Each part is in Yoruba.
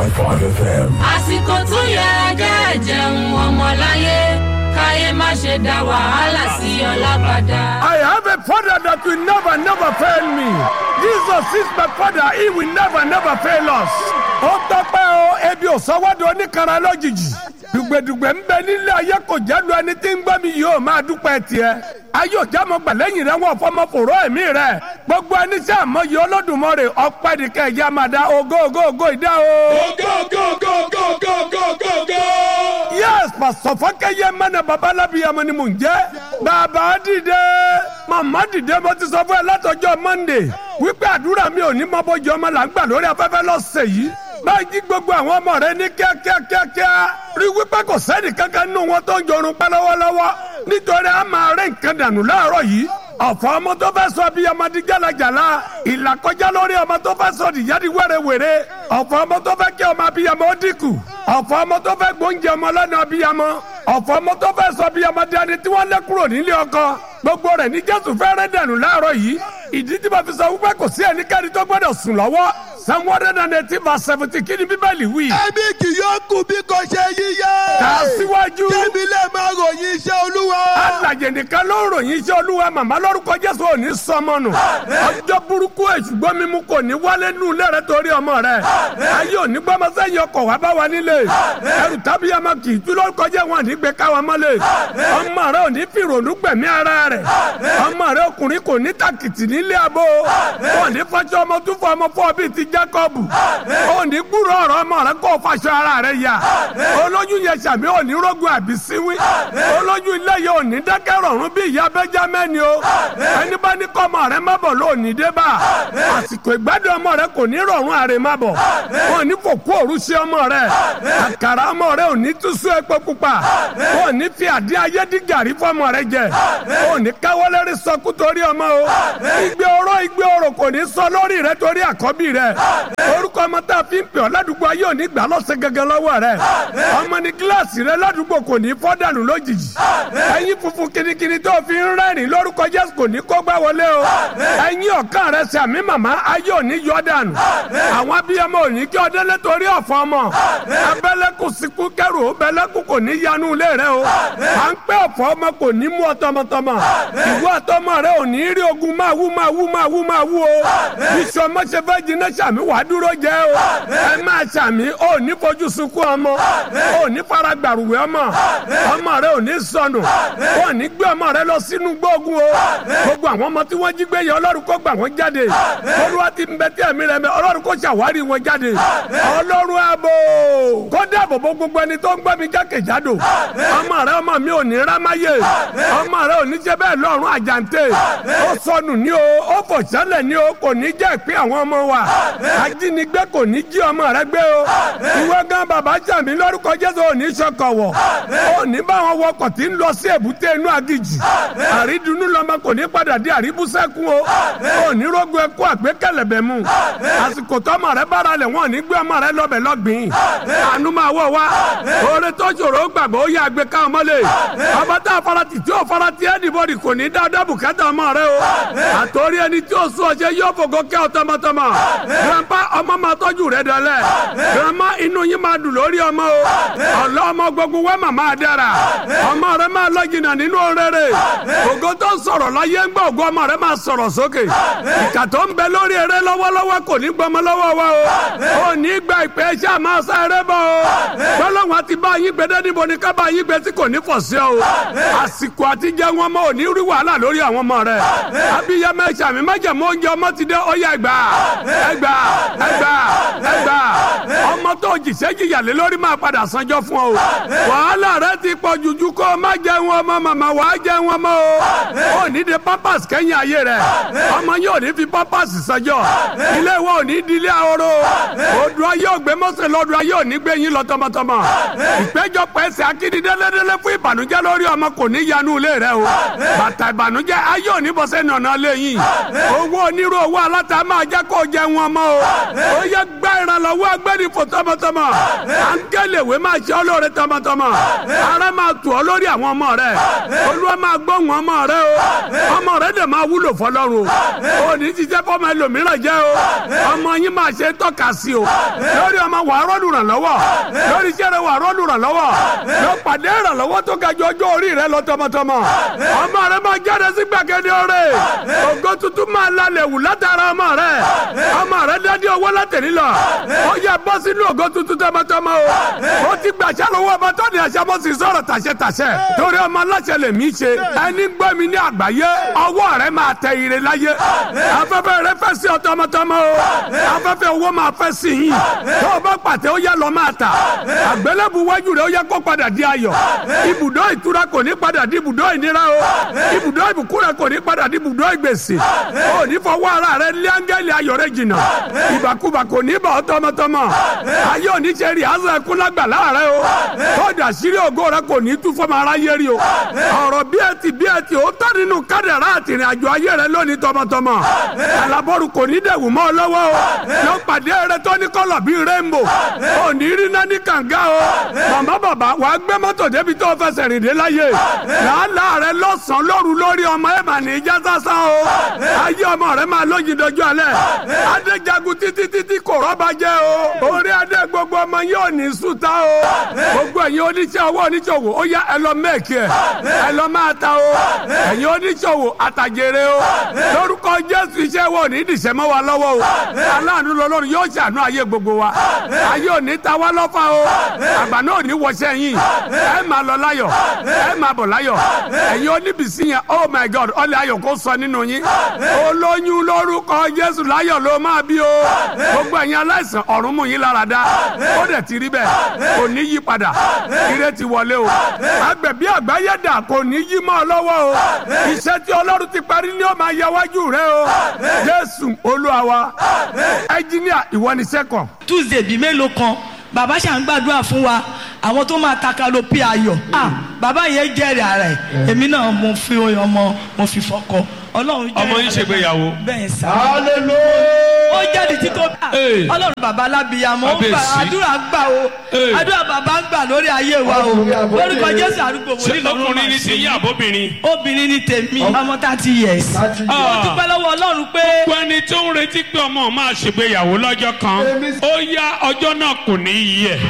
105.5 FM. àsìkò tó yẹ kẹ́ ẹ jẹun ọmọláyé káyé má ṣe dá wàhálà sí ọlá padà. I have a father that will never, never fail me. Jesus is my father. He will never, never fail us. Ó tọ́pẹ́ o, ebi ò sọ́wọ́dọ̀ oníkanra lójijì. Dùgbẹ̀dùgbẹ̀ ń bẹ nílé ayé kò jẹ́ lu ẹni tí ń gbọ́ mi yóò máa dúpẹ́ tiẹ̀. Ayé òjá mo gbà lẹ́yìn rẹ̀ wọ́n fọmọ fòró ẹ̀mí rẹ̀. Gbogbo ẹni tí àmọ́yé Olódùmarè ọpẹ́ nìkẹ́ ẹ̀yà máa da ògo ògo ògo ìdá o. Go, go, go, go, go, go, go, go! yes pastor fọkẹyẹ mẹnẹ babalábíyamọ ni mò ń jẹ bàbá dìde màmá dìde mo ti sọ fún ẹ látọjọ́ monday wípé àdúrà mi ò ní mọ bójú ọmọ là ń gbà lórí afẹ́fẹ́ lọ́sẹ̀ yìí báyìí jí gbogbo àwọn ọmọ rẹ ní kíákíákíá rí wípé kò sẹ́ni kankan nínú wọn tó ń jorun pẹ́ lọ́wọ́lọ́wọ́ nítorí a máa rẹ́ nǹkan dànù láàárọ̀ yìí ọ̀fọ̀ ọmọ tó fẹ́ sọ bí ọmọdé jálajàla ìlàkọjá lórí ọmọ tó fẹ́ sọ nìyádi wẹ́rẹ́wẹ́rẹ́ ọ̀fọ̀ ọmọ tó fẹ́ kí ọmọ abiyamọ ó dínkù ọ̀fọ̀ ọmọ tó fẹ́ gbóúnjẹ ọmọ lọ́nà abiyamọ ọ̀fọ̀ ọmọ tó fẹ́ sọ bí ọmọdé ẹni tí wọ́n lé kúrò nílé ọkọ gbogbo rẹ̀ ní jésù fẹ́rẹ́ dànù láàárọ̀ yìí ìdí tí mo fi sọ wípé kò sí ẹnikẹ́ni tó gbọ́dọ̀ sùn lọ́wọ́ psalm one hundred and eighteen verse seventy kí ni bíbélì wí. Ẹ̀mí kì yóò kú bí kò ṣe yíyá. kà á síwájú. Kébí lè máa ròyìn iṣẹ́ Olúwa. alàjẹ nìkan ló ń ròyìn iṣẹ́ olúwa màmá lórúkọ jésù ò ní sọmọ nù ọjọ́ burúkú èṣùgbọ́n mímú kò ní wálé nù lẹ́rẹ̀ torí ọmọ rẹ̀ ayé òní gbọ́mọ sẹ́yìn ọkọ̀ wá bá wa nílé ẹrù tábí ọmọ kì í tú lórúkọ jẹ́ wọn ní gbé káwa mọ́lẹ̀ ọmọ rẹ̀ ò ní fi ìrònú gbẹ̀mí ara rẹ̀ ọmọ rẹ̀ ọkùnrin kò ní tàkìtì nílé abo ò ní fọṣọ ọmọ tún fọ ọmọ fọ bíi ti Jákọ́bù ò ní gbúrò ọ̀rọ̀ ọmọ rẹ̀ kó fàṣọ ara rẹ̀ yá olóyún yẹn sàmì ò ní rógun àbísíwí olóyún ilé yẹn ò ní dákẹ́ rọ̀rùn bí ìyá bẹ́jámẹ́ni o ẹni bá ní kọ́ ọmọ rẹ má bọ̀ ló ní dé bá àsìkò ìgbádùn ọmọ rẹ kò ní rọ̀rùn àrè má bọ̀ wọn ò ní fòkú òru sí ọmọ rẹ àkàrà ọmọ rẹ ò ní túṣú epo pupa wọn ò ní fi àdín ayé dí gàrí fọmọ rẹ jẹ wọn ò ní káwọlẹ́rì sọkú torí ọmọ o igbe oró igbe oró kò ní sọ lórí rẹ torí àkọ́bí rẹ orúkọ ọmọ tá a fi ń pè ọ́ ládùúgbò ayé ò ní gbà lọ́sẹ̀ gẹ́gẹ́ lọ́wọ́ rẹ ọmọ ní kíláàsì rẹ ládùúgbò kò ní fọ́ dànù lójijì ẹyin funfun kirikiri tó fi ń rẹ́rìn lórúkọ jésù kò ní kó gbá wọlé o ẹyin ọ̀kan rẹ sàmì màmá ayé ò ní yọ dànù àwọn abiyamọ ò ní kí ọdẹ lẹ́tọ̀rí ọ̀fọ̀ ọmọ abẹ́lẹ́kù síkú kẹrù bẹ́lẹ́kù kò ní yanu ilé rẹ o à ń pẹ́ ọ̀fọ̀ ọmọ kò ní mú ọ tọmọtọmọ ìwọ àtọmọ rẹ ò ní rí ogun máa wú máa wú máa wú máa wú o iṣu ọmọ ṣe fẹ́ jiná sàmì wàá dúró jẹ o ẹ máa sàmì ò ní fojú sunkún ọmọ ò ní fara gbàrúwẹ̀ ọmọ ọmọ rẹ ò ní sọnù wọn ní gbé ọmọ rẹ lọ sínú gbógun o gbogbo àwọn ọmọ tí wọ́n jí gbé yẹ ọlọ́run kó gbà wọ́n jáde olúwa ti ń bẹ tí ẹ̀mí rẹ mẹ ọlọ́run kó ṣàwárí wọn jáde ọlọ́run ààbò kó dáàbò bo gbogbo ẹni tó ń gbọ́ mi jákèjádò ọmọ rẹ ọmọ mi ò ní rámáyé ọmọ rẹ ò ní jẹ bẹ́ẹ̀ lọ́run àjàǹtẹ̀ ó sọnù ní o ó fò sẹ́lẹ̀ ní o kò ní jẹ́ ìpín àwọn ọmọ wa ajínigbé kò ní jí ọmọ rẹ gbé o ìwọ gan bàbá jàmí lórúkọ jésù ò ní sọkọ̀wọ̀ ò ní bá wọn wọkọ̀ tí ń lọ sí èbúté inú agijì àrídùnnú lọmọ kò ní padà dé àríbúsẹ́kùn o ò ní rógun ẹkú àgbékẹ̀lẹ̀bẹ̀ mu àsìkò tọmọ rẹ bára lẹ̀ wọ́n ní gbé ọmọ rẹ lọ́bẹ̀ lọ́gbìn àánú máa wọ̀ wá oore tó ṣòro ó gbàgbọ́ ó yẹ àgbẹ̀ ká ọmọ lè ọba tá a farati tí ó farati ẹnìbọdì kò ní dáadáa bùkátà ọmọ rẹ o àtòrí ẹni tí ó sún ọṣẹ yóò fògo kẹ́ ọ tọmọtọmọ grandpa ọmọ máa tọ́jú rẹ dọ́lẹ̀ grandma inú yín máa dùn lórí ọmọ o ọ̀lọ́ ọmọ gbogbo wẹ́ màmá dára ọmọ rẹ máa lọ jìnnà nínú rere ògo tó ń sọ̀rọ̀ láyé ń gbọ́ ògo ọmọ rẹ máa sọ̀rọ̀ sókè ìkà tó ń bẹ lórí eré lọ́wọ́lọ́wọ́ kò ní gbọmọ lọ́wọ́ wa o ò ní gba ìpè ẹṣẹ́ àmọ́ sáré bọ̀ o gbọ́lọ́wọ́n ti bá yín gbẹdẹ́ níbo ni ká bá yín gbẹ tí kò ní fọ̀ sí o àsìkò àti jẹ wọn mọ ò ní rí wàhálà lórí àwọn ọmọ rẹ abiyamọ ẹṣẹ àmì májèmó oúnjẹ ọmọ ti dé ọyà ẹgbà ẹgbà ẹgbà ẹgbà ọmọ tó jìṣẹ́ jìyàlé lórí máa padà sanjọ́ fún ọ wàhálà rẹ ti pọ̀ jùjú kó o má jẹun ọmọ màmá wàá jẹun ọmọ o ò ní de pampers kẹ́yìn ayé rẹ ọmọ yóò ní fi pampers sanjọ́ ilé ìwọ ò ní di ilé ahoro odò ayé ògbé mọ́sẹ̀ lọ́dọ̀ ayé ò ní gbé yín lọ tọmọtọmọ ìpéjọpọ̀ ẹsẹ̀ akíndíndélẹ́dẹ́lẹ́ fún ìbànújẹ́ lórí ọmọ kò ní yanu ilé rẹ o bàtà ìbànújẹ́ ayé ò ní bọ́sẹ̀ nànà lẹ́yìn owó onírú owó aláta máa jẹ́ kó jẹun ọmọ o ó yẹ gbá ìran ìrànlọ́wọ́ agbẹ́rìfò tọmọtọmọ àńkẹ́lẹ̀wé máa ṣe ọlọ́ọ̀rẹ́ tọmọtọmọ ara máa tù ọ lórí àwọn ọmọ rẹ olúwa máa gbóhùn ọmọ rẹ o ọmọ rẹ dẹ̀ máa wúlò fọlọ́run o ò ní jíjẹ́ fọmọ ẹlòmíràn jẹ́ o ọmọ yín máa ṣe tọ́ka sí o lórí ọmọ wàá rọ́ọ̀lù ràn lọ́wọ́ lórí iṣẹ́ rẹ wàá rọ́ọ̀lù ràn lọ́wọ́ lọ pàdé ìrànlọ́wọ́ tó ga ju ọjọ́ orí rẹ lọ tọmọtọmọ ọmọ rẹ máa jáde sí gbàgede ọ̀rẹ́ ògo tuntun máa lálẹ́ wù látara ọmọ rẹ ọmọ rẹ dádé owó látẹ̀lí lọ ó yẹ bọ́ sínú ògo tuntun tọmọtọmọ o ó ti gbàṣẹ lọ́wọ́ ọmọ tó ní ẹ̀ṣẹ̀ bó sì sọ̀rọ̀ tàṣẹ tàṣẹ torí ọmọ aláṣẹ lè mí ṣe ẹni gbọ́ mi ní àgbáyé ọwọ́ rẹ máa tẹ ire láyé afẹ́fẹ́ rẹ fẹ́ sí ọ tọmọtọmọ o afẹ́fẹ́ owó máa fẹ́ sí yín tó o bá pàtẹ ó yẹ lọ máa tà àgbélébù wájú rẹ ó yẹ kó padà di ayọ̀ ibùdó ìtura kò ní padà di ibùdó ìnira o ibùdó ìbùkún rẹ kò ní padà di ibùdó ìgbèsè o ní fọwọ́ ara rẹ lé áńgẹ́lì ayọ̀ rẹ jìnnà ìbàkúbà kò ní bà ọ́ tọmọtọmọ ayé òní ṣe rí àzọ ẹkún lágbàlá rẹ o tọ́jú àṣírí ògo rẹ kò ní tú fọmọ aráyé rí o ọ̀rọ̀ bí ẹ ti bí ẹ ti ó tọ́ nínú kádàrá àtìrìn àjò ayé rẹ lónìí tọmọtọmọ alábọ́rù kò ní dẹ̀wù mọ́ ọ lọ́wọ́ o yóò pàdé rẹ tó ní kọ́lọ̀ bíi rẹ́ńbò ò ní rí náà ní kànga o màmá bàbá wà á gbé mọ́tò débi tó fẹsẹ̀ rìn dé láyé làálàá rẹ lọ́sàn-án lóru lórí ọmọ ẹ̀ mà ní ìjà sásán o ayé ọmọ rẹ máa lójì dojú alẹ́ adéjagun títí títí kò rọ́bà jẹ́ o orí adé gbogbo ọmọ yóò ní sùtá o gbogbo ẹ̀yin oníṣẹ́ owó oníṣòwò ó yá ẹ lọ mẹ́ẹ̀kì ẹ̀ ẹ lọ máa ta o ẹ̀yin oníṣòwò àtàjèrè o lórúkọ jésù iṣẹ́ wo ní ìdìṣẹ́ mọ́ wa lọ́wọ́ o aláàánú lọ́lọ́run yóò ṣàánú ayé gbogbo wa ayé ò ní ta wá lọ́fà o àgbà náà ò ní wọṣẹ́ yín ẹ máa lọ láyọ̀ ẹ máa bọ̀ láyọ̀ ẹ̀yin oníbìsí yẹn oh my god ọlẹ́ ayọ̀ kó sọ nínú yín olóyún lórúkọ jésù láyọ̀ ló máa bí o gbogbo ẹ̀yin aláìsàn ọ̀run mú yín lára dá ó dẹ̀ ti rí bẹ́ẹ̀ kò ní yí padà ire ti wọlé o agbẹ̀bí àgbáyé dà kò ní yí mọ́ ọ lọ́wọ́ o iṣẹ́ tí ọlọ́run ti parí ni ó máa yẹ wájú rẹ o jésù olúwa wa ẹnjíníà ìwọ ni sẹ́kọ̀. tuesday bíi mélòó kan bàbá ṣà ń gbàdúrà fún wa àwọn tó máa takalo pé ayọ̀ ah bàbá yẹn jẹ́rìí ara ẹ̀ èmi náà mo fi ọmọ mo fi fọkọ ọlọ́run jẹ́rìí ọmọ yín ṣègbéyàwó. bẹ́ẹ̀ sá hallelujah. ó jáde títí ó bá Ee. ọlọ́run bàbá alábìyàmọ́ ó gbà Kábíyèsí. àdúrà gbà o Ee. àdúrà bàbá ń gbà lórí ayé wa o lórúkọ jésù àdúgbò ṣé wòlíì lọ́run ọkùnrin máa ní ṣe ti yín àbóbìnrin. obìnrin ní tèmi ọmọ thirty years Thirty ó Ah. dúpẹ́ lọ́wọ́ ọlọ́run pé gbogbo ẹni tó ń retí pé ọmọ máa ṣègbéyàwó lọ́jọ́ kan ó yá ọjọ́ náà kò ní í yẹ.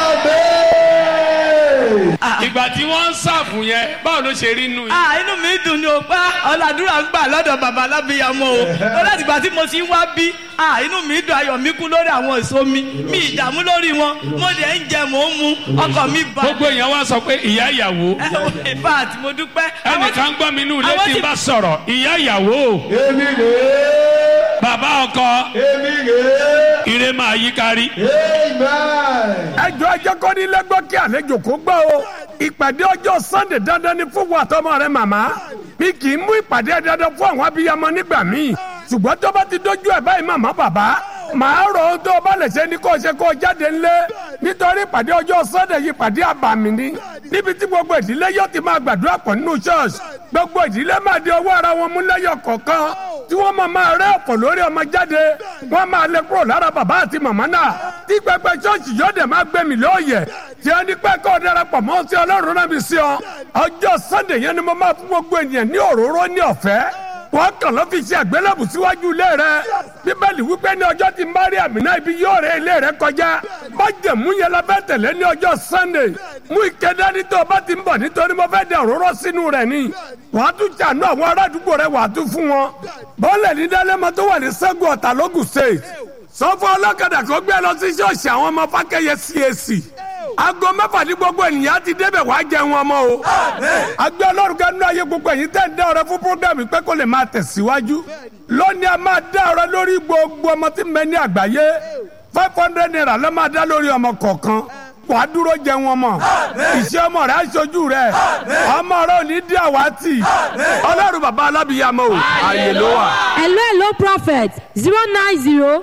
Amen. ìgbà tí wọ́n ń ṣàfù yẹn báwo ló ṣe rí nù yín. ah inú mi dùn ní o pa ọ̀làdúrà ń gbà lọ́dọ̀ bàbá alábìyàmọ́ o ó láti gbà tí mo ti ń wá bí ah inú mi dùn ayọ̀ mi kú lórí àwọn èso mi mi ìdààmú lórí wọn mo dẹ̀ ń jẹ mò ń mu ọkọ̀ mi bá gbogbo èèyàn wá sọ pé ìyá ìyàwó in fact mo dúpẹ́ àwọn tí- ẹnìkan gbọ́ mi nù àwọn létí tí- bá sọ̀rọ̀ ìyá ìyàwó Èmi rèé. bàbá ọkọ Èmi rèé. ire máa yí kárí. Amen. ẹjọ́ ẹjẹ́ kọ́ ní lẹ́gbọ́ kí àlejò kó gbọ́ o ìpàdé ọjọ́ sunday dandan ni fún wa tọmọ rẹ màmá mi kì í mú ìpàdé dandan fún àwọn abiyamọ nígbà míì ṣùgbọ́n tó bá ti dójú ẹ̀ báyìí màmá bàbá màá rọ̀ ọ́ tó o bá lè ṣe ní kó o ṣe kó o jáde ńlẹ̀ nítorí ìpàdé ọjọ́ sunday yìí ìpàdé àbàmì ni níbi tí gbogbo ìdílé yóò ti máa gbàdúrà pọ̀ nínú church gbogbo ìdílé máa di ọwọ́ ara wọn mú lẹ́yọ̀ kọ̀ọ̀kan tí wọ́n máa máa rẹ́ ọ̀pọ̀ lórí ọmọ jáde wọ́n máa lé kúrò lára bàbá àti màmá náà tí pẹpẹ ṣọ́ọ̀ṣì yóò dẹ̀ máa gbẹ̀mí lóòyẹ̀ tí a ní pẹ́ kọ́ darapọ̀ mọ́ sí ọlọ́run náà bí sí ọ ọjọ́ sunday yẹn ni mo máa fún gbogbo ènìyàn ní òróró ní ọ̀fẹ́ wọ́n kàn ló fi ṣe àgbélébù síwájú ilé rẹ bíbélì wípé ní ọjọ́ tí mariam náà ibi yóò rẹ ilé rẹ kọjá májẹ̀mú yẹn la fẹ́ tẹ̀lé ní ọjọ́ sunday mú ike dání tó o bá ti ń bọ̀ nítorí mo fẹ́ dẹ òróró sínú rẹ̀ ni wàá tún ṣàánú àwọn ará àdúgbò rẹ wàá tún fún wọn bọ́ọ̀lẹ̀ ní dálẹ́mọ tó wà ní sẹ́gun ọ̀tà lógùn state sọ fún ọlọ́kadà kó gbé lọ sí ṣọ́ọ̀ṣì àwọn ọmọ fákẹ́yẹ cac aago mẹ́fà ní gbogbo ènìyàn ti débẹ̀ wá jẹun ọmọ o. agbẹ́ ọlọ́run kan nínú ayé gbogbo ẹ̀yin tẹ́ ń dá ọrẹ fún programme pé kó lè máa tẹ̀síwájú. lónìí a máa dá ọrẹ lórí gbogbo ọmọ tí ń bẹ ní àgbáyé five hundred naira ló máa dá lórí ọmọ kọ̀ọ̀kan wà á dúró jẹun ọmọ ìṣe ọmọ rẹ aṣojú rẹ ọmọ rẹ ò ní dí àwátì ọlọ́run bàbá alábìyàmọ o ààyè ló wà. hello hello prophet zero nine zero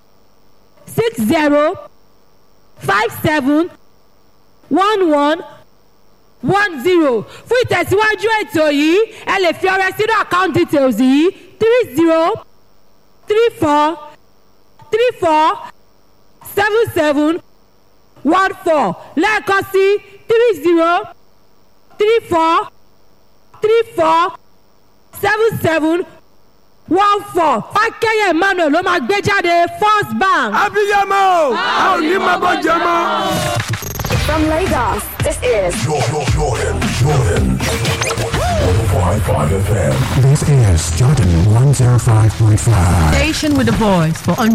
six zero five seven one one one zero fún ìtẹ̀síwájú ètò yìí ẹ lè fi ọrẹ sínú account details yìí three zero three four three four seven seven one four lẹ́ẹ̀kan sí three zero three four three four seven seven one four fákẹ́yẹ̀ emmanuel ló máa gbé jáde first bank. abiyamọ o a ò ní máa bọ́ jẹ mọ́. From Lagos, this is Jordan, Jordan, Jordan. 105.5 FM. This is Jordan 105.5. Station with a voice for